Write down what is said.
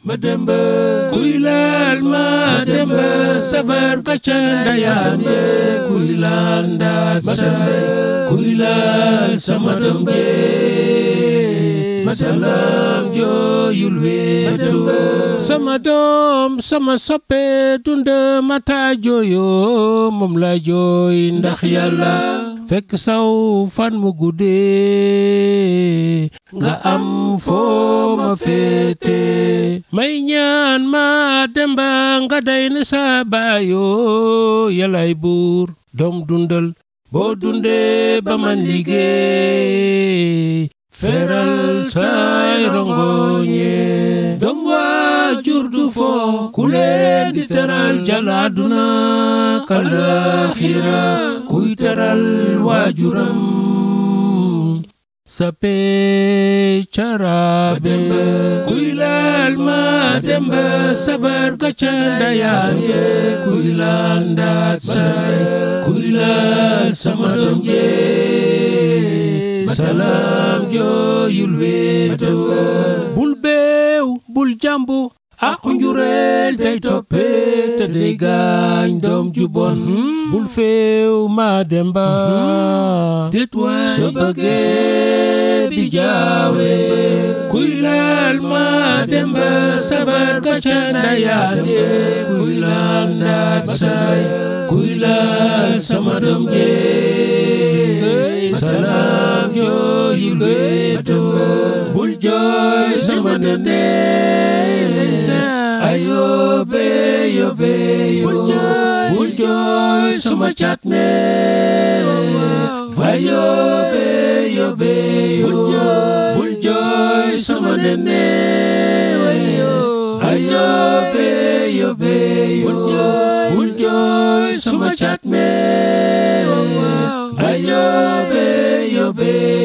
ma demba kuy laal ma demba sabar ka ca ndayaan ye kuy laal ndaat saay kuy laal sama doom je masalaam jooyul weetu sama doom sama soppe dunda mata jooyo moom la jooy ndax yàlla fekk saw fan mu guddee nga am foo ma féete may ñaan ma demba nga day ne sa baayoo yalay buur doom dundal boo dundee ba man liggéey feral say rongoñe doom waajur du foo ku leen di teral jalaaduna kalaaxira kuy teral waajuram sape carabe kuy laal ma demba sabar gaca ndayaan ye kuy laal ndaat saay kuy laal sama doom je masalaam jooyul weeto bul beew bul jàmbu aqu njureel day toppe te day gaañ doom ju bon bul feew ma demba tet waay so bëggee bi jaawe kuy laal ma demba sabar gaca ndayaan ye kuy laal ndaat saay kuy laal sama doom jee salaam jooyul weeto bul jooy sama nene ayobe yobe yo bul jooy sama cat me ayobe yobe yo bul jooy sama nene ayobe yobe yo bul jooy sama cat me ayobe yobe